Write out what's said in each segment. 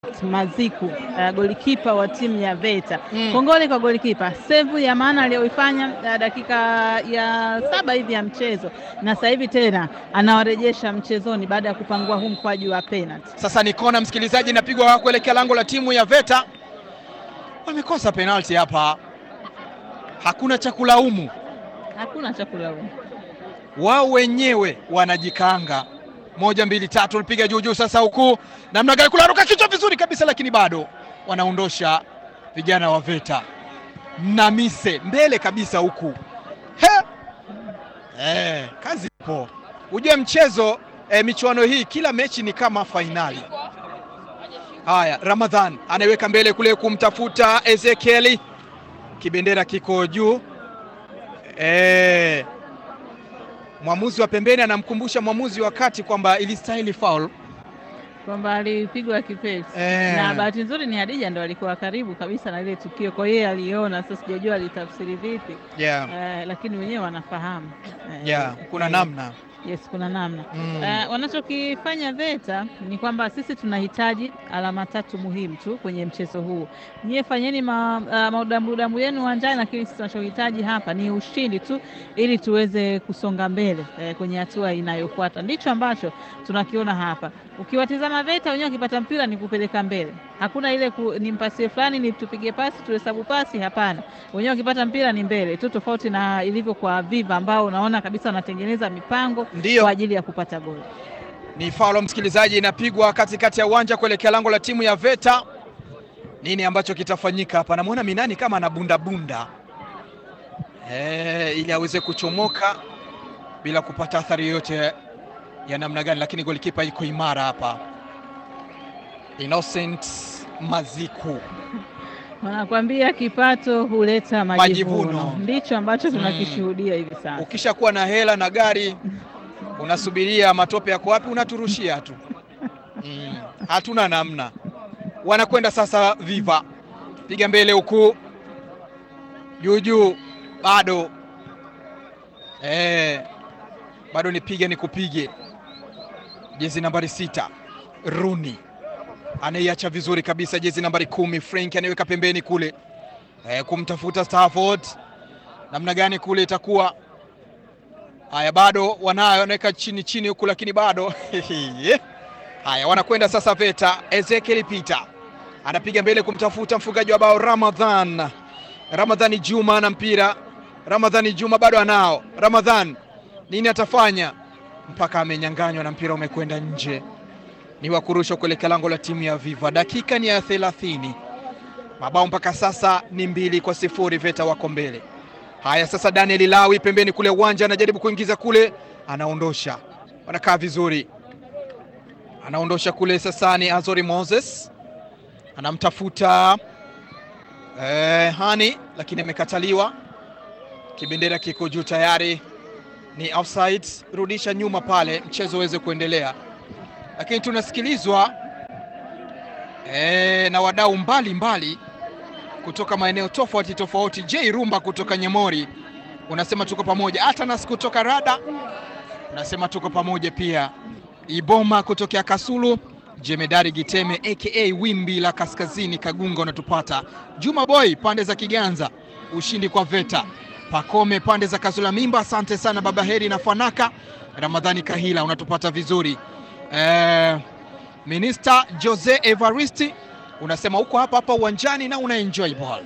Maziku uh, golikipa wa timu ya Veta Mm. kongole kwa golikipa, sevu ya maana aliyoifanya uh, dakika ya saba hivi ya mchezo, na sasa hivi tena anawarejesha mchezoni baada ya kupangua huu mkwaju wa penalty. Sasa ni kona, msikilizaji, inapigwa kuelekea lango la timu ya Veta. Wamekosa penalti hapa, hakuna cha kulaumu, Hakuna cha kulaumu. wao wenyewe wanajikaanga. Moja mbili tatu, alipiga juu juu. Sasa huku namna gani, kularuka kichwa vizuri kabisa, lakini bado wanaondosha vijana wa Veta. Namise mbele kabisa huku He! Eh, kazi ipo. Ujue mchezo eh, michuano hii kila mechi ni kama fainali. Haya, Ramadhan anaiweka mbele kule kumtafuta Ezekieli, kibendera kiko juu eh, mwamuzi wa pembeni anamkumbusha mwamuzi wa kati kwamba ilistahili foul. kwamba alipigwa kipesi Eh. na bahati nzuri ni Hadija ndo alikuwa karibu kabisa na ile tukio, kwa hiyo aliona. Sasa sijajua alitafsiri vipi Yeah. eh, lakini wenyewe wanafahamu eh, Yeah, kuna eh, namna Yes, kuna namna Mm. Eh, wanachokifanya Veta ni kwamba sisi tunahitaji alama tatu muhimu tu kwenye mchezo huu. Nyie fanyeni ma, uh, maudambudamu yenu uwanjani, lakini sisi tunachohitaji hapa ni ushindi tu ili tuweze kusonga mbele eh, kwenye hatua inayofuata. Ndicho ambacho tunakiona hapa. Ukiwatizama Veta wenyewe wakipata mpira ni kupeleka mbele, hakuna ile ku, ni mpasie fulani ni tupige pasi tuhesabu pasi, hapana. Wenyewe wakipata mpira ni mbele tu, tofauti na ilivyo kwa Viva ambao unaona kabisa wanatengeneza mipango Ndiyo. kwa ajili ya kupata goli. Ni faulo msikilizaji, inapigwa katikati ya uwanja kuelekea lango la timu ya Veta. Nini ambacho kitafanyika hapa? Namwona Minani kama anabundabunda eh, ili aweze kuchomoka bila kupata athari yoyote ya namna gani, lakini golikipa iko imara hapa, Innocent Maziku. Wanakwambia kipato huleta majivuno, Majivuno. ndicho ambacho tunakishuhudia hivi sasa. Ukishakuwa na hela na gari, unasubiria matope yako wapi, unaturushia tu mm. Hatuna namna. Wanakwenda sasa, Viva piga mbele huku juu juu, bado eh, bado nipige nikupige. Jezi nambari sita Runi anaiacha vizuri kabisa, jezi nambari kumi Frank anaiweka pembeni kule eh, kumtafuta Stafford namna gani kule itakuwa haya, bado wanayo wanaweka chini chini huku, lakini bado haya, wanakwenda sasa. Veta Ezekiel Peter anapiga mbele kumtafuta mfungaji wa bao Ramadhan, Ramadhani Juma na mpira. Ramadhani Juma bado anao. Ramadhan nini atafanya? Mpaka amenyanganywa na mpira umekwenda nje, ni wa kurushwa kuelekea lango la timu ya Viva. Dakika ni ya thelathini, mabao mpaka sasa ni mbili kwa sifuri, Veta wako mbele. Haya sasa, Daniel Lawi pembeni kule uwanja anajaribu kuingiza kule, anaondosha, wanakaa vizuri, anaondosha kule. Sasa ni Azori Moses anamtafuta eh, Hani, lakini amekataliwa. Kibendera kiko juu tayari, ni offside. Rudisha nyuma pale, mchezo uweze kuendelea, lakini tunasikilizwa eh, na wadau mbalimbali kutoka maeneo tofauti tofauti. J Rumba kutoka Nyamori unasema tuko pamoja. Atanas kutoka Rada unasema tuko pamoja pia. Iboma kutokea Kasulu, Jemedari Giteme aka Wimbi la Kaskazini Kagunga unatupata. Juma Boy pande za Kiganza, ushindi kwa Veta. Pakome pande za Kazula Mimba, asante sana baba Heri na Fanaka. Ramadhani Kahila unatupata vizuri. Eh, Minister Jose Evaristi unasema uko hapa hapa uwanjani na una enjoy ball.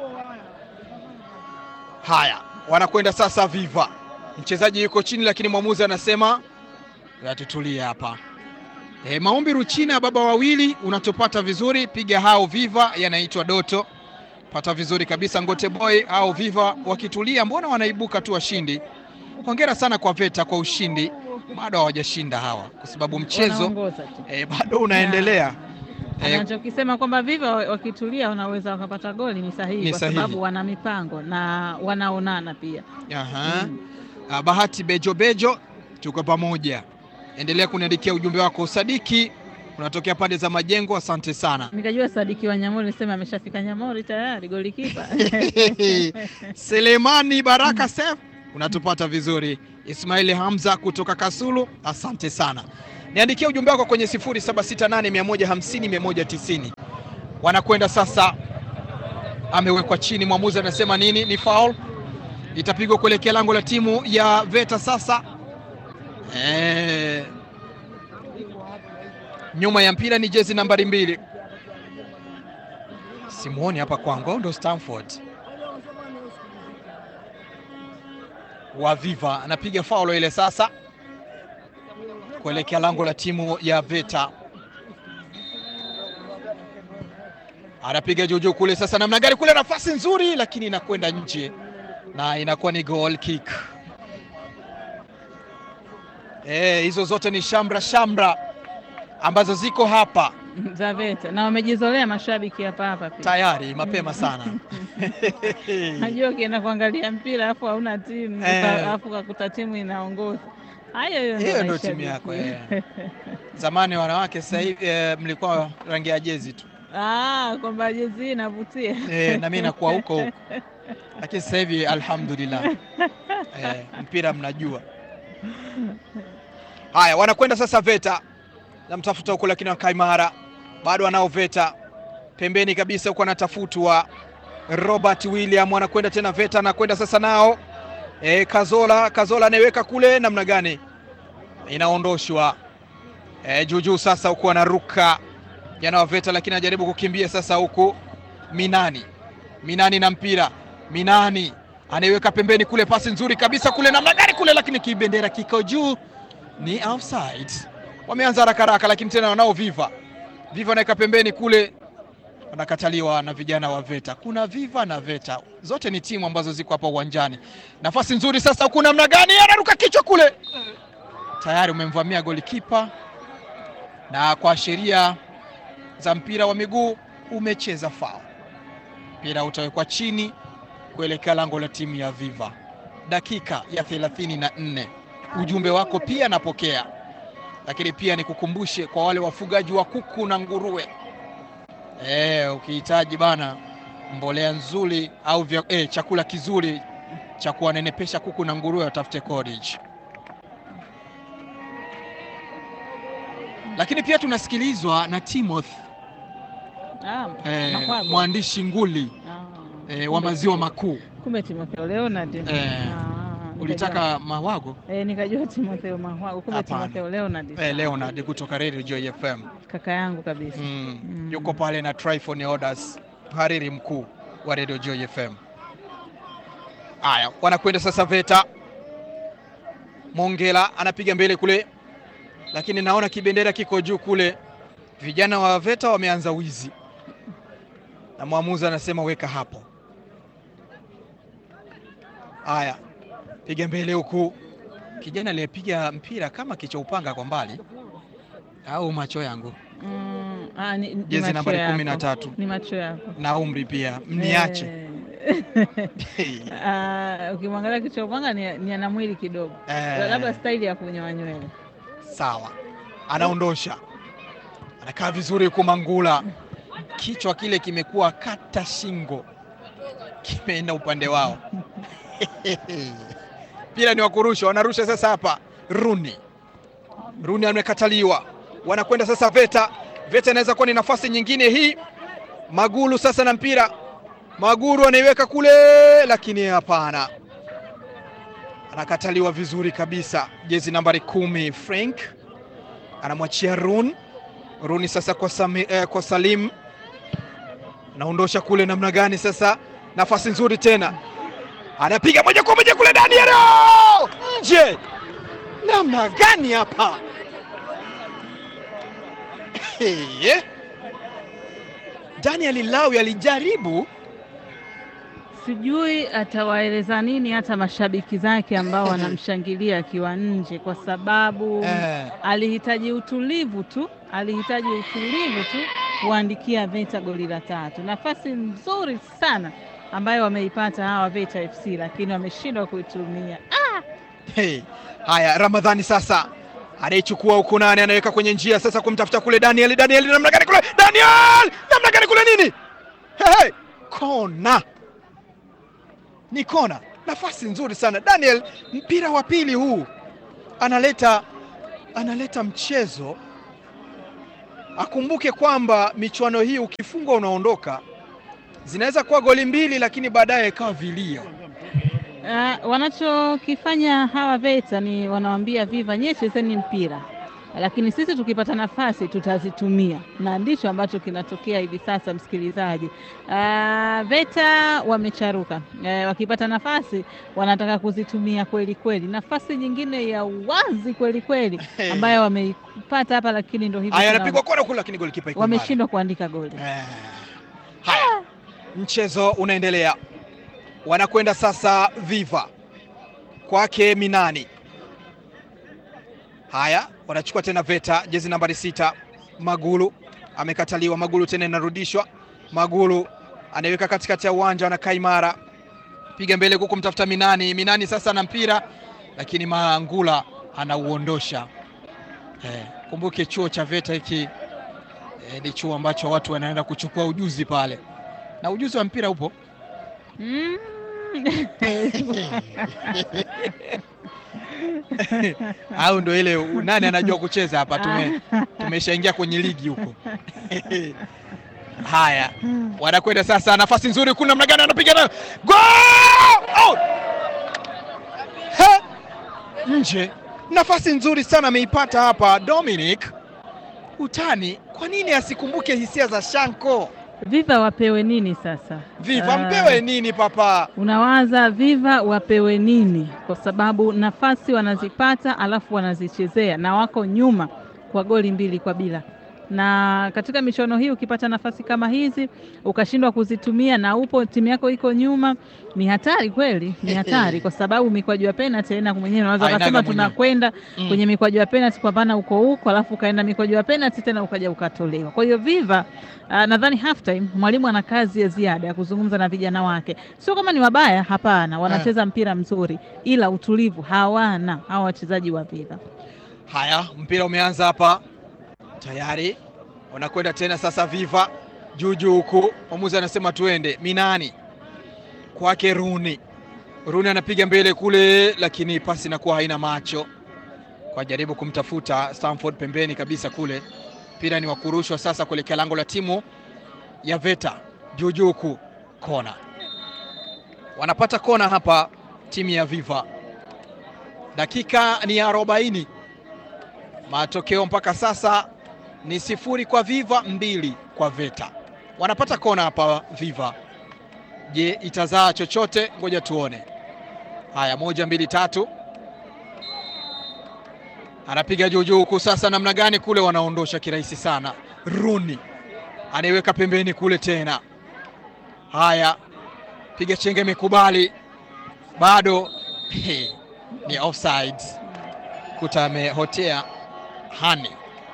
Haya, wanakwenda sasa Viva, mchezaji yuko chini, lakini mwamuzi anasema yatutulie hapa. E, maombi Ruchina baba wawili unatupata vizuri, piga hao Viva, yanaitwa Doto, pata vizuri kabisa. Ngote Boy au Viva wakitulia, mbona wanaibuka tu washindi? Hongera sana kwa Veta kwa ushindi, bado hawajashinda hawa, kwa sababu mchezo Wanaongoza tu. e, bado unaendelea. Eh, Anachokisema kwamba Viva wakitulia wanaweza wakapata goli ni sahihi, Ni kwa sahihi. sababu wana mipango na wanaonana pia. Aha. Mm. Ah, Bahati Bejo Bejo, tuko pamoja. Endelea kuniandikia ujumbe wako. Sadiki unatokea pande za Majengo, asante sana. Nikajua Sadiki wa Nyamori nisema ameshafika Nyamori tayari golikipa. Selemani Baraka Sef unatupata vizuri. Ismaili Hamza kutoka Kasulu, asante sana. Niandikia ujumbe wako kwenye 0768150190. Wanakwenda sasa, amewekwa chini, mwamuzi anasema nini? Ni foul, itapigwa kuelekea lango la timu ya Veta sasa. E, nyuma ya mpira ni jezi nambari mbili, simuoni hapa kwangu, au ndo Stanford Waviva anapiga faulo ile sasa kuelekea lango la timu ya Veta, anapiga juujuu kule sasa, namna gani kule, nafasi nzuri, lakini inakwenda nje na inakuwa ni goal kick. Eh, hizo zote ni shamra shamra ambazo ziko hapa za Veta na wamejizolea mashabiki hapa hapa pia. tayari mapema sana. Najua ukienda kuangalia mpira alafu hauna timu Eh. alafu kakuta timu inaongoza, hayo hiyo Hiyo ndio mashabiki. timu yako eh. Zamani wanawake, sasa hivi eh, mlikuwa rangi ya jezi tu Ah, kwamba jezi hii inavutia eh, na mimi nakuwa huko huko, lakini sasa hivi alhamdulillah eh, mpira mnajua. Haya, wanakwenda sasa Veta, namtafuta huko, lakini wakaa imara, bado wanao Veta pembeni kabisa huko, anatafutwa Robert William, anakwenda tena Veta, anakwenda sasa nao e, Kazola Kazola anaiweka kule, namna gani inaondoshwa e, juujuu sasa huku anaruka jana wa Veta, lakini anajaribu kukimbia sasa huku Minani Minani na mpira Minani anaiweka pembeni kule, pasi nzuri kabisa kule, namna gani kule, lakini kibendera kiko juu, ni offside. Wameanza haraka haraka, lakini tena wanao Viva Viva anaweka pembeni kule, wanakataliwa na vijana wa Veta. Kuna Viva na Veta, zote ni timu ambazo ziko hapa uwanjani. Nafasi nzuri sasa huku, namna gani, anaruka kichwa kule, tayari umemvamia golikipa, na kwa sheria za mpira wa miguu umecheza foul. Mpira utawekwa chini kuelekea lango la timu ya Viva. Dakika ya thelathini na nne. Ujumbe wako pia napokea, lakini pia nikukumbushe kwa wale wafugaji wa kuku na nguruwe e, ukihitaji bana mbolea nzuri au vya, e, chakula kizuri cha kuwanenepesha kuku na nguruwe watafute Cottage. Lakini pia tunasikilizwa na Timothy Ah, e, Makwago. mwandishi nguli Ah, e, wa maziwa makuu kumbe Timotheo Leonard. Eh, Ah, ulitaka mawago nikajua- eh, nikajua Timotheo Mahwago, kumbe Hapana. Timotheo Leonard. e, Leonard kutoka Radio Joy FM Kaka yangu kabisa. mm. Mm. yuko pale na Tryphon Orders, mhariri mkuu wa Radio Joy FM. Haya, wanakwenda sasa Veta. Mongela anapiga mbele kule, lakini naona kibendera kiko juu kule. Vijana wa Veta wameanza wizi, na mwamuzi anasema weka hapo. Haya, piga mbele huku. Kijana aliyepiga mpira kama kichwa upanga kwa mbali, au macho yangu Mm, ah, ni, ni jezi macho nambari yako. kumi na tatu Ni macho yako. na umri pia, mniache Eh. Ah, ukimwangalia kichwa upanga ni, ni ana mwili kidogo, Eh. labda staili ya kunyoa nywele. Sawa, anaondosha, anakaa vizuri huku Mangula, kichwa kile kimekuwa kata shingo, kimeenda upande wao. Mpira ni wa kurusha, wanarusha sasa hapa. Runi Runi amekataliwa, wanakwenda sasa Veta. Veta inaweza kuwa ni nafasi nyingine hii. Magulu sasa na mpira, Maguru anaiweka kule, lakini hapana, anakataliwa vizuri kabisa. Jezi nambari kumi Frank anamwachia Run. Runi sasa kwa, Sami, eh, kwa Salim anaondosha kule, namna gani sasa? Nafasi nzuri tena, anapiga moja kwa moja kule, Daniel nje, namna gani hapa? Hey. Daniel Lawi alijaribu Sijui atawaeleza nini hata mashabiki zake ambao wanamshangilia akiwa nje, kwa sababu eh, alihitaji utulivu tu, alihitaji utulivu tu kuandikia Veta goli la tatu. Nafasi nzuri sana ambayo wameipata hawa Veta FC, lakini wameshindwa kuitumia. hey. Haya, Ramadhani sasa anaichukua huku, nani anaweka kwenye njia sasa kumtafuta kule Daniel. Daniel namna gani kule, Daniel namna gani kule, nini hey, hey. Kona ni kona, nafasi nzuri sana Daniel. Mpira wa pili huu analeta analeta mchezo. Akumbuke kwamba michuano hii ukifungwa unaondoka, zinaweza kuwa goli mbili, lakini baadaye ikawa vilio. Uh, wanachokifanya hawa VETA ni wanawambia Viva, nyie chezeni mpira, lakini sisi tukipata nafasi tutazitumia, na ndicho ambacho kinatokea hivi sasa. Msikilizaji, uh, VETA wamecharuka, uh, wakipata nafasi wanataka kuzitumia kweli kweli. Nafasi nyingine ya wazi kweli kweli ambayo wameipata hapa, lakini ndo hivi Haya, tuna- anapigwa kona kule, lakini golikipa iko mbali. wameshindwa kuandika goli. Eh, Haya, mchezo unaendelea, wanakwenda sasa Viva kwake Minani. Haya, wanachukua tena VETA, jezi nambari sita, Magulu amekataliwa. Magulu tena inarudishwa. Magulu anaiweka katikati ya uwanja, anakaa imara, piga mbele huku kumtafuta Minani. Minani sasa ana mpira, lakini Mangula anauondosha. Eh, kumbuke chuo cha VETA hiki eh, ni chuo ambacho watu wanaenda kuchukua ujuzi pale, na ujuzi wa mpira upo. Mm. au ndo ile u- nani anajua kucheza hapa? Tume tumeshaingia kwenye ligi huko. Haya, wanakwenda sasa, nafasi nzuri, kuna namna gani anapiga nayo Goal! Out! He! nje. Nafasi nzuri sana ameipata hapa Dominic Utani. Kwa nini asikumbuke hisia za Shanko? Viva wapewe nini sasa? Viva Ah, mpewe nini papa? Unawaza Viva wapewe nini? Kwa sababu nafasi wanazipata alafu wanazichezea na wako nyuma kwa goli mbili kwa bila. Na katika michuano hii ukipata nafasi kama hizi ukashindwa kuzitumia na upo timu yako iko nyuma, ni hatari kweli, ni hatari kwa sababu mikwaju ya penalty tena mwenyewe unaweza Hainaga ukasema mwenyewe. tunakwenda Mm. kwenye mikwaju ya penalty kupambana huko huko, alafu ukaenda mikwaju ya penalty tena ukaja ukatolewa. Kwa hiyo Viva uh, nadhani half time mwalimu ana kazi ya ziada ya kuzungumza na vijana wake. Sio kama ni wabaya, hapana, wanacheza mpira mzuri, ila utulivu hawana hawa wachezaji wa Viva. Haya, mpira umeanza hapa tayari, wanakwenda tena sasa. Viva juu juu huku, mwamuzi anasema tuende. Minani kwake Runi, Runi anapiga mbele kule, lakini pasi inakuwa haina macho, kwa jaribu kumtafuta Stamford pembeni kabisa kule. Mpira ni wa kurushwa sasa kuelekea lango la timu ya VETA juu juu huku, kona wanapata kona hapa timu ya Viva. Dakika ni ya arobaini. Matokeo mpaka sasa ni sifuri kwa Viva, mbili kwa VETA. Wanapata kona hapa Viva. Je, itazaa chochote? Ngoja tuone. Haya, moja mbili tatu, anapiga juu juu huku sasa, namna gani kule, wanaondosha kirahisi sana. Runi anaiweka pembeni kule tena. Haya, piga chenge, imekubali bado ni offside. Kuta amehotea hani.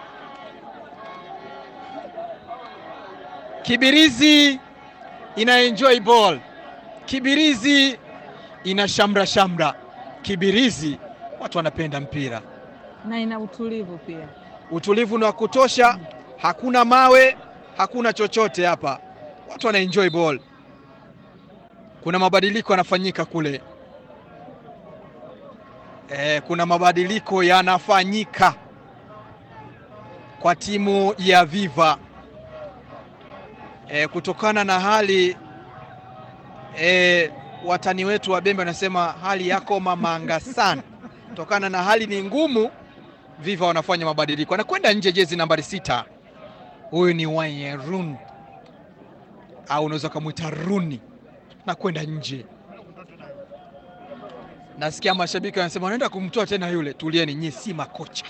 Kibirizi ina enjoy ball, Kibirizi ina shamra shamra, Kibirizi watu wanapenda mpira, Na ina utulivu pia. utulivu ni wa kutosha, hakuna mawe, hakuna chochote hapa, watu wana enjoy ball. Kuna mabadiliko yanafanyika kule e, kuna mabadiliko yanafanyika kwa timu ya Viva e, kutokana na hali e, watani wetu wa Bembe wanasema hali yako mamanga sana, kutokana na hali ni ngumu. Viva wanafanya mabadiliko, anakwenda nje jezi nambari sita. Huyu ni Wanyerun au unaweza ukamwita Runi, nakwenda nje. Nasikia mashabiki wanasema wanaenda kumtoa tena yule. Tulieni nyie, si makocha.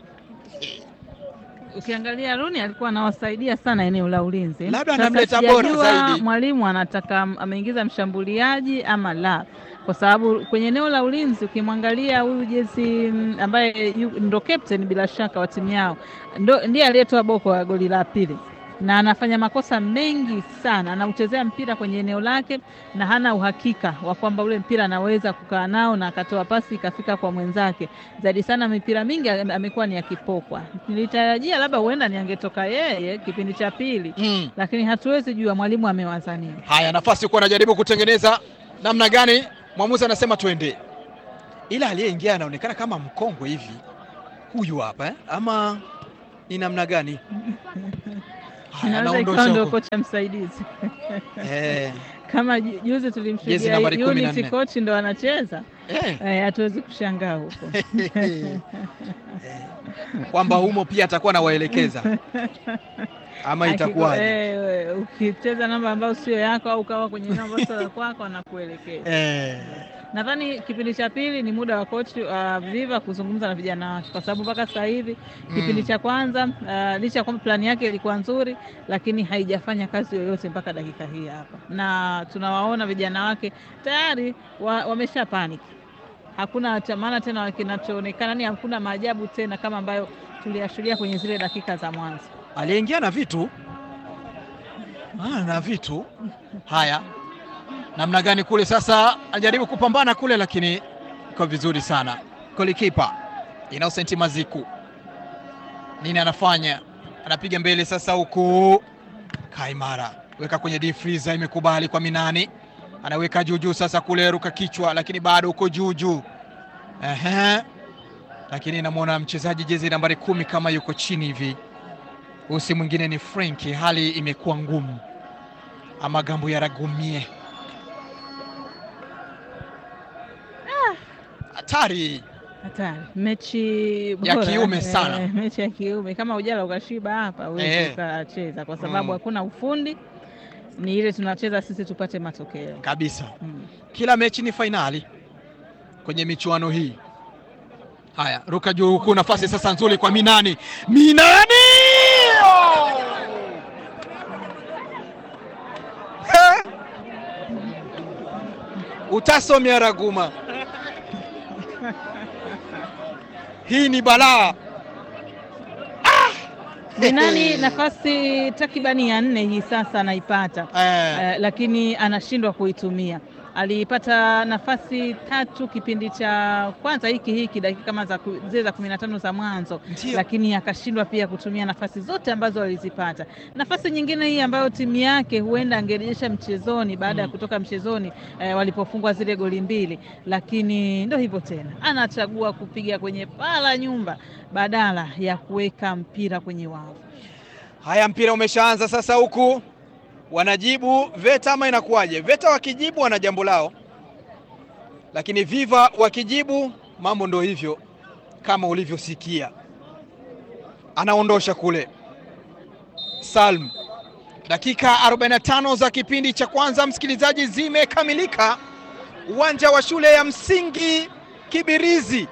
Ukiangalia Runi alikuwa anawasaidia sana eneo la ulinzi, Labda Sasa anamleta bora sijajua zaidi. Mwalimu anataka ameingiza mshambuliaji ama la, kwa sababu kwenye eneo la ulinzi ukimwangalia huyu jezi mm, ambaye yu- ndo captain bila shaka wa timu yao, ndo ndiye aliyetoa boko ya goli la pili, na anafanya makosa mengi sana, anauchezea mpira kwenye eneo lake na hana uhakika wa kwamba ule mpira anaweza kukaa nao na akatoa pasi ikafika kwa mwenzake. Zaidi sana mipira mingi ame- amekuwa ni akipokwa. Nilitarajia labda huenda ni angetoka yeye kipindi cha pili, Mm. lakini hatuwezi jua mwalimu amewaza nini. Haya, nafasi huko anajaribu kutengeneza namna gani? Mwamuzi anasema twende, ila aliyeingia anaonekana kama mkongwe hivi huyu hapa eh? ama ni namna gani? Haya, Inaweza anaondosha ikawa ndio huko. kocha msaidizi Eh, kama ju- juzi Jezi tulimshuhudia nambari kumi na Unity nne. coach ndo anacheza eh, eh, hatuwezi kushangaa huko kwamba humo pia atakuwa anawaelekeza ama Akiko- itakuwaje? eh, ukicheza namba ambayo sio yako au ukawa kwenye namba ambayo sio ya kwako anakuelekeza. Eh, Nadhani kipindi cha pili ni muda wa coach uh, Viva kuzungumza na vijana wake, kwa sababu mpaka sasa hivi kipindi mm, cha kwanza uh, licha ya kwamba plani yake ilikuwa nzuri, lakini haijafanya kazi yoyote mpaka dakika hii hapa, na tunawaona vijana wake tayari wa, wamesha panic. Hakuna cha maana tena kinachoonekana, ni hakuna maajabu tena kama ambayo tuliyashuhudia kwenye zile dakika za mwanzo. aliingia na vitu ah, na vitu haya, namna gani kule sasa, ajaribu kupambana kule, lakini iko vizuri sana. Golikipa Innocent Maziku nini anafanya? Anapiga mbele sasa, huku Kaimara weka kwenye deep freezer, imekubali kwa Minani, anaweka juu juu sasa kule, ruka kichwa, lakini bado uko juu juu. Ehe, lakini namwona mchezaji jezi nambari kumi kama yuko chini hivi huyu si mwingine ni Frenki. Hali imekuwa ngumu, amagambo yaragumie hatari. Hatari, mechi Ya bora, kiume eh, sana. mechi ya kiume. Kama ujala ukashiba hapa huwezi Eh. ukacheza, kwa sababu Mm. hakuna ufundi, ni ile tunacheza sisi tupate matokeo kabisa. mm. Kila mechi ni fainali kwenye michuano hii. Haya, ruka juu huku, nafasi sasa nzuri kwa Minani. Minani Oh! He! Utaso Miaraguma, hii ni balaa. Binani nafasi takribani ya nne hii sasa anaipata Eh, eh, lakini anashindwa kuitumia. Alipata nafasi tatu kipindi cha kwanza hiki hiki dakika kama za ku- zile za kumi na tano za mwanzo ndio. lakini akashindwa pia kutumia nafasi zote ambazo alizipata. Nafasi nyingine hii ambayo timu yake huenda angerejesha mchezoni baada ya Mm. kutoka mchezoni eh, walipofungwa zile goli mbili, lakini ndo hivyo tena, anachagua kupiga kwenye paa la nyumba badala ya kuweka mpira kwenye wavu. Haya, mpira umeshaanza sasa, huku wanajibu VETA ama inakuwaje? VETA wakijibu wana jambo lao, lakini Viva wakijibu mambo ndo hivyo kama ulivyosikia. Anaondosha kule Salm. Dakika 45 za kipindi cha kwanza, msikilizaji, zimekamilika uwanja wa shule ya msingi Kibirizi.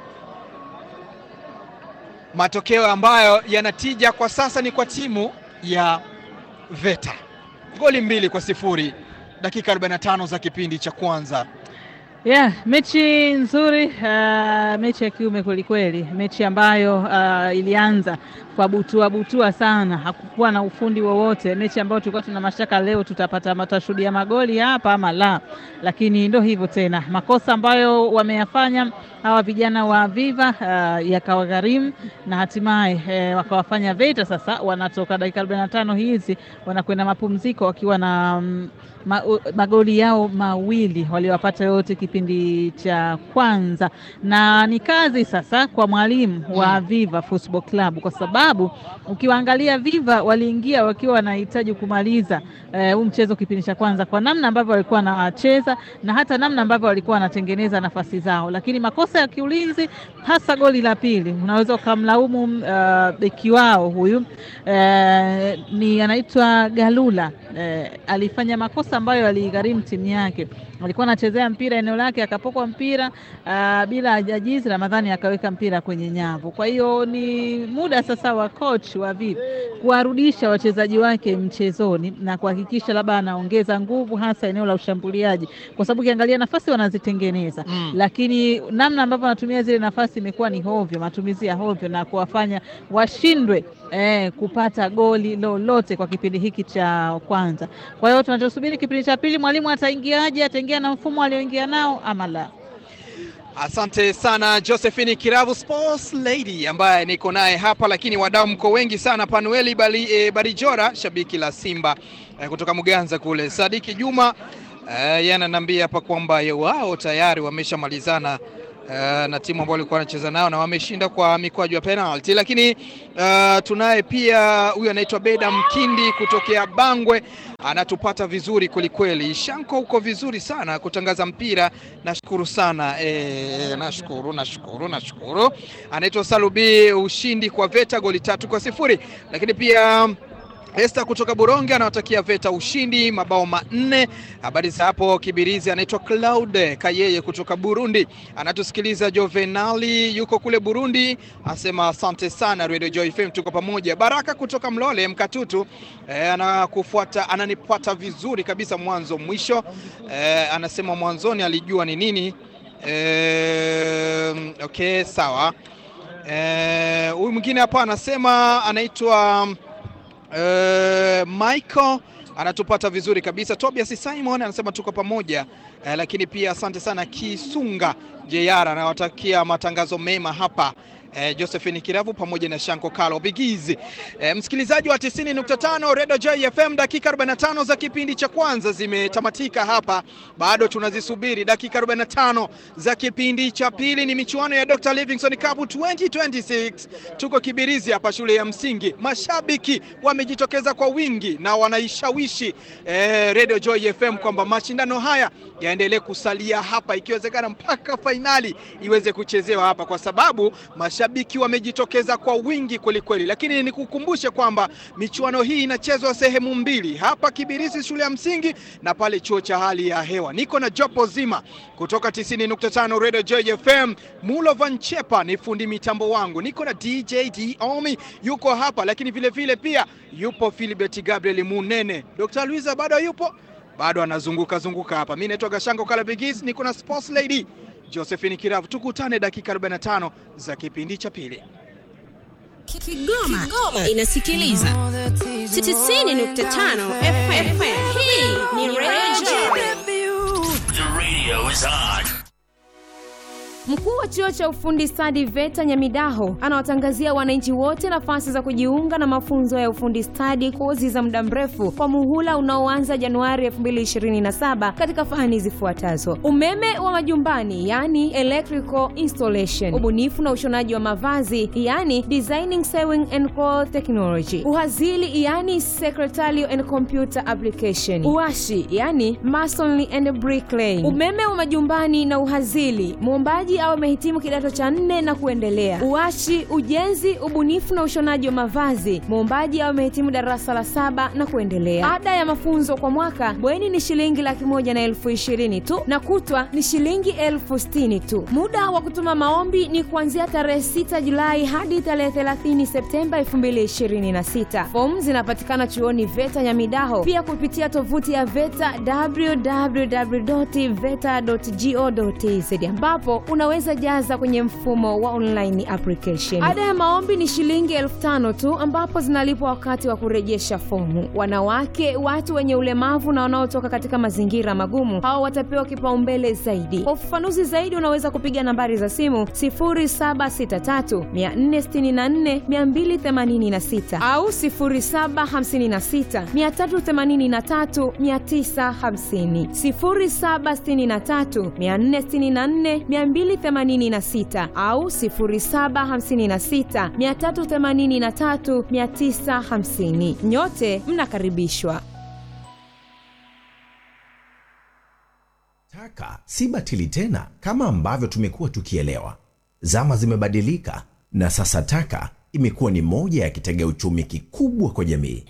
Matokeo ambayo yanatija kwa sasa ni kwa timu ya VETA, goli mbili kwa sifuri dakika 45 za kipindi cha kwanza. Yeah, mechi nzuri uh, mechi ya kiume kwelikweli, mechi ambayo uh, ilianza kwa butua butua sana, hakukuwa na ufundi wowote, mechi ambayo tulikuwa tuna mashaka leo tutapata tutashuhudia magoli hapa ama la, lakini ndo hivyo tena, makosa ambayo wameyafanya hawa vijana wa Viva uh, yakawagharimu na hatimaye eh, wakawafanya VETA sasa wanatoka dakika 45 hizi wanakwenda mapumziko wakiwa na mm, ma, u- magoli yao mawili waliowapata yote kipindi cha kwanza, na ni kazi sasa kwa mwalimu wa Viva Football Club, kwa sababu ukiwaangalia Viva waliingia wakiwa wanahitaji kumaliza eh, huu mchezo kipindi cha kwanza, kwa namna ambavyo walikuwa wanacheza na hata namna ambavyo walikuwa wanatengeneza nafasi zao, lakini makosa ya kiulinzi, hasa goli la pili, unaweza ukamlaumu uh, beki wao huyu eh, ni anaitwa Galula eh, alifanya makosa ambayo aligharimu timu yake. Alikuwa anachezea mpira eneo lake, akapokwa mpira uh, bila ajajizi, Ramadhani akaweka mpira kwenye nyavu. Kwa hiyo ni muda sasa wa coach wa Viva kuwarudisha wachezaji wake mchezoni na kuhakikisha labda anaongeza nguvu, hasa eneo la ushambuliaji, kwa sababu ukiangalia nafasi wanazitengeneza Mm. lakini namna ambavyo wanatumia zile nafasi imekuwa ni hovyo, matumizi ya hovyo na kuwafanya washindwe eh, kupata goli lolote kwa kipindi hiki cha kwanza. Kwa hiyo tunachosubiri kipindi cha pili, mwalimu ataingiaje? Ataingia na mfumo alioingia nao ama la? Asante sana Josephine Kiravu Sports Lady ambaye niko naye hapa, lakini wadau mko wengi sana. Panueli Bali, e, Barijora shabiki la Simba e, kutoka Muganza kule. Sadiki Juma e, yeye ananiambia hapa kwamba ye- wao tayari wameshamalizana uh, na timu ambayo walikuwa wanacheza nayo na wameshinda kwa mikwaju ya penalty. Lakini uh, tunaye pia huyu anaitwa Beda Mkindi kutokea Bangwe, anatupata vizuri kwelikweli. Shanko, uko vizuri sana kutangaza mpira, nashukuru sana e, nashukuru nashukuru nashukuru. Anaitwa Salubi, ushindi kwa Veta goli tatu kwa sifuri. Lakini pia Esther kutoka Buronge anawatakia Veta ushindi mabao manne. Habari za hapo Kibirizi, anaitwa Claude Kayeye kutoka Burundi, anatusikiliza. Jovenali yuko kule Burundi, asema asante sana Radio Joy FM, tuko pamoja. Baraka kutoka Mlole Mkatutu eh, anakufuata ananifuata vizuri kabisa mwanzo mwisho. Eh, anasema mwanzoni alijua ni nini. Eh, okay sawa. Eh, huyu mwingine hapa anasema anaitwa Uh, Michael anatupata vizuri kabisa. Tobias Simon anasema tuko pamoja uh, lakini pia asante sana Kisunga JR anawatakia matangazo mema hapa uh, Josephine Kiravu pamoja na Shanko Kalo Bigizi. Uh, msikilizaji wa 90.5 Radio Joy FM, dakika 45 za kipindi cha kwanza zimetamatika hapa, bado tunazisubiri dakika 45 za kipindi cha pili. Ni michuano ya Dr. Livingstone Cup 2026 tuko Kibirizi hapa shule ya msingi. Mashabiki wamejitokeza kwa wingi na wanaishawishi eh, Radio Joy FM kwamba mashindano haya yaendelee kusalia hapa, ikiwezekana mpaka fainali iweze kuchezewa hapa, kwa sababu mashabiki wamejitokeza kwa wingi kwelikweli. Lakini nikukumbushe kwamba michuano hii inachezwa sehemu mbili, hapa Kibirizi shule ya msingi na pale chuo cha hali ya hewa. Niko na jopo zima kutoka 90.5 Radio Joy FM. Mulo Van Chepa ni fundi mitambo wangu, niko na DJ Diomi yuko hapa, lakini vile vile pia yupo Philibert Gabriel Munene. Dr. Luisa bado yupo, bado anazunguka zunguka hapa. Mimi naitwa Gashango Kalabigis, niko na Sports Lady Josephine Kiravu. Tukutane dakika 45 za kipindi cha pili. Kigoma, Kigoma inasikiliza 90.5 FM. Hii ni Radio The radio is on. Mkuu wa chuo cha ufundi stadi VETA Nyamidaho anawatangazia wananchi wote nafasi za kujiunga na mafunzo ya ufundi stadi, kozi za muda mrefu kwa muhula unaoanza Januari 2027 katika fani zifuatazo: umeme wa majumbani, yani electrical installation, ubunifu na ushonaji wa mavazi, yani designing sewing and cloth technology, uhazili, yani secretarial and computer application, uashi, yani masonry and bricklaying, umeme wa majumbani na uhazili, muombaji au amehitimu kidato cha nne na kuendelea. Uashi, ujenzi, ubunifu na ushonaji wa mavazi, muombaji au amehitimu darasa la saba na kuendelea. Ada ya mafunzo kwa mwaka bweni ni shilingi laki moja na elfu ishirini tu na kutwa ni shilingi elfu sitini tu. Muda wa kutuma maombi ni kuanzia tarehe 6 Julai hadi tarehe 30 Septemba 2026. Fomu zinapatikana chuoni VETA Nyamidaho, pia kupitia tovuti ya VETA www.veta.go.tz ambapo unaweza jaza kwenye mfumo wa online application. Ada ya maombi ni shilingi elfu tano tu ambapo zinalipwa wakati wa kurejesha fomu. Wanawake, watu wenye ulemavu na wanaotoka katika mazingira magumu, hao watapewa kipaumbele zaidi. Kwa ufafanuzi zaidi, unaweza kupiga nambari za simu 0763 464 286 au 0756 383 950, 0763 464 286 au 0756 383 950. Nyote mnakaribishwa. Taka si batili tena kama ambavyo tumekuwa tukielewa. Zama zimebadilika na sasa taka imekuwa ni moja ya kitega uchumi kikubwa kwa jamii.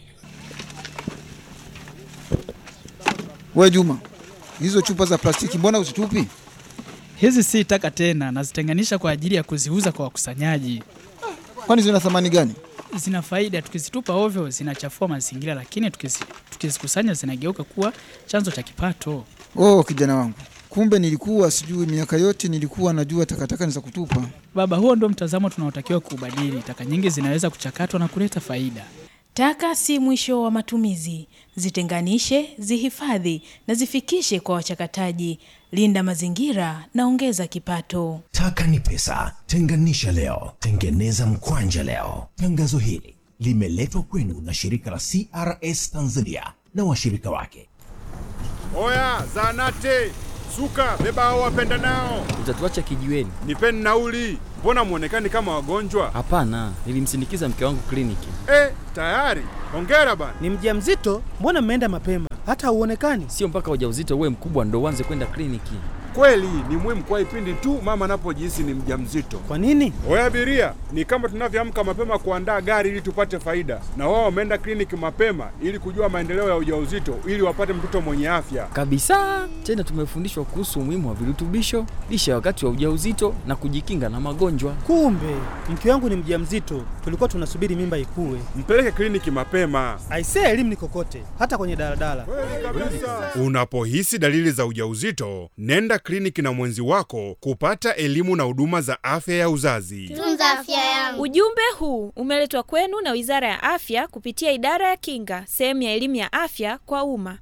We Juma, hizo chupa za plastiki mbona usitupi? Hizi si taka tena, nazitenganisha kwa ajili ya kuziuza kwa wakusanyaji. Kwani zina thamani gani? Zina faida, tukizitupa ovyo zinachafua mazingira, lakini tukizi- tukizikusanya zinageuka kuwa chanzo cha kipato. Oh, kijana wangu, kumbe nilikuwa sijui. Miaka yote nilikuwa najua takataka ni za kutupa. Baba, huo ndio mtazamo tunaotakiwa kuubadili. Taka nyingi zinaweza kuchakatwa na kuleta faida. Taka si mwisho wa matumizi. Zitenganishe, zihifadhi na zifikishe kwa wachakataji. Linda mazingira na ongeza kipato. Taka ni pesa. Tenganisha leo, tengeneza mkwanja leo. Tangazo hili limeletwa kwenu na shirika la CRS Tanzania na washirika wake. Oya, zanate Suka, beba hao wapenda nao, Utatuacha kijiweni? nipeni nauli. Mbona mwonekani kama wagonjwa? Hapana, nilimsindikiza mke wangu kliniki. Eh, tayari. Hongera bana. Ni mjamzito? Mbona mmeenda mapema? Hata hauonekani. Sio mpaka ujauzito uwe mkubwa ndo uanze kwenda kliniki. Kweli ni muhimu kwa ipindi tu mama anapojihisi ni mjamzito. Kwa nini? Oya abiria, ni kama tunavyoamka mapema kuandaa gari ili tupate faida, na wao wameenda kliniki mapema ili kujua maendeleo ya ujauzito ili wapate mtoto mwenye afya. Kabisa. Tena tumefundishwa kuhusu umuhimu wa virutubisho, lishe ya wakati wa ujauzito na kujikinga na magonjwa. Kumbe mke wangu ni mjamzito, tulikuwa tunasubiri mimba ikue. Mpeleke kliniki mapema. Aisee, elimu ni kokote, hata kwenye daladala. Unapohisi dalili za ujauzito, nenda kliniki na mwenzi wako kupata elimu na huduma za afya ya uzazi. Tunza afya yangu. Ujumbe huu umeletwa kwenu na Wizara ya Afya kupitia Idara ya Kinga, sehemu ya elimu ya afya kwa umma.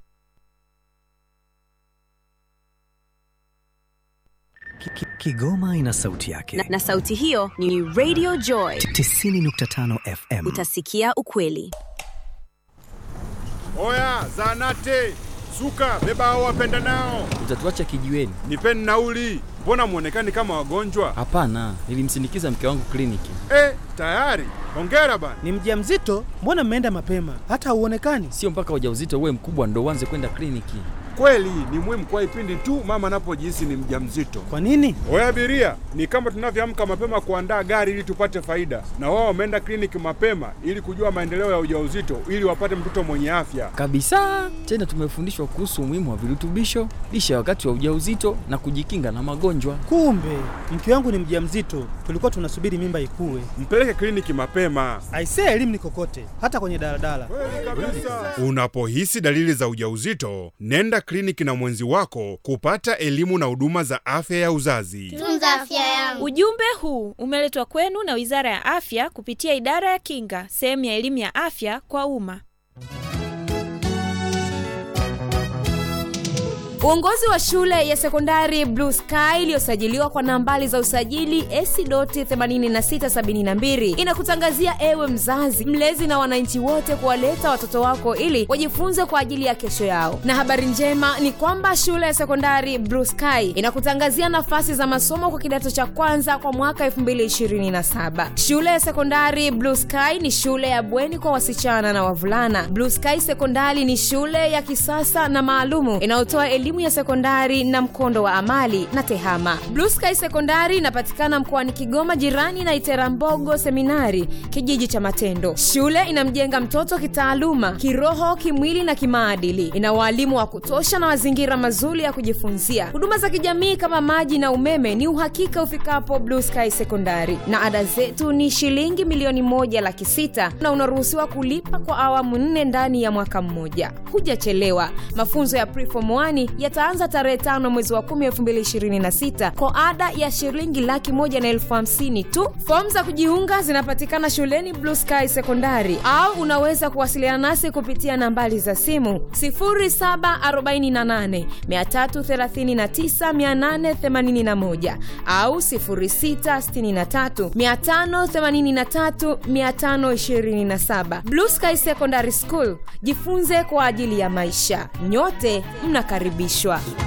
Kigoma ina sauti yake na, na sauti hiyo ni Radio Joy 90.5 FM. Utasikia ukweli. Oya, zanate suka, beba hao wapenda nao, Utatuacha kijiweni? nipeni nauli. Mbona mwonekani kama wagonjwa? Hapana, nilimsindikiza mke wangu kliniki. Eh, tayari. Hongera bana. Ni mjamzito? Mbona mmeenda mapema? Hata hauonekani. Sio mpaka ujauzito uwe mkubwa ndo uanze kwenda kliniki. Kweli ni muhimu kwa ipindi tu mama anapojihisi ni mjamzito. Kwa nini? Oya abiria, ni kama tunavyoamka mapema kuandaa gari ili tupate faida, na wao wameenda kliniki mapema ili kujua maendeleo ya ujauzito ili wapate mtoto mwenye afya. Kabisa. Tena tumefundishwa kuhusu umuhimu wa virutubisho, lishe ya wakati wa ujauzito na kujikinga na magonjwa. Kumbe mke wangu ni mjamzito, tulikuwa tunasubiri mimba ikue. Mpeleke kliniki mapema. Aisee, elimu ni kokote, hata kwenye daladala. Unapohisi dalili za ujauzito, nenda kliniki na mwenzi wako kupata elimu na huduma za afya ya uzazi. Tunza afya yangu. Ujumbe huu umeletwa kwenu na Wizara ya Afya kupitia Idara ya Kinga, sehemu ya elimu ya afya kwa umma. Uongozi wa shule ya sekondari Blue Sky iliyosajiliwa kwa nambari za usajili AC.8672 inakutangazia ewe mzazi, mlezi na wananchi wote kuwaleta watoto wako ili wajifunze kwa ajili ya kesho yao. Na habari njema ni kwamba shule ya sekondari Blue Sky inakutangazia nafasi za masomo kwa kidato cha kwanza kwa mwaka 2027. Shule ya sekondari Blue Sky ni shule ya bweni kwa wasichana na wavulana. Blue Sky Sekondari ni shule ya kisasa na maalumu inayotoa elimu ya sekondari na mkondo wa amali na tehama. Blue Sky Sekondari inapatikana mkoani Kigoma, jirani na Iterambogo Seminari, kijiji cha Matendo. Shule inamjenga mtoto kitaaluma, kiroho, kimwili na kimaadili. Ina waalimu wa kutosha na mazingira mazuri ya kujifunzia. Huduma za kijamii kama maji na umeme ni uhakika ufikapo Blue Sky Sekondari, na ada zetu ni shilingi milioni moja laki sita na unaruhusiwa kulipa kwa awamu nne ndani ya mwaka mmoja. Hujachelewa. Mafunzo ya preform 1 yataanza tarehe tano mwezi wa kumi elfu mbili ishirini na sita kwa ada ya shilingi laki moja na elfu hamsini tu. Fomu za kujiunga zinapatikana shuleni Blue Sky Sekondari, au unaweza kuwasiliana nasi kupitia nambari za simu 0748 339 881 au 0663 583 527. Blue Sky Secondary School, jifunze kwa ajili ya maisha. Nyote mnakaribishwa.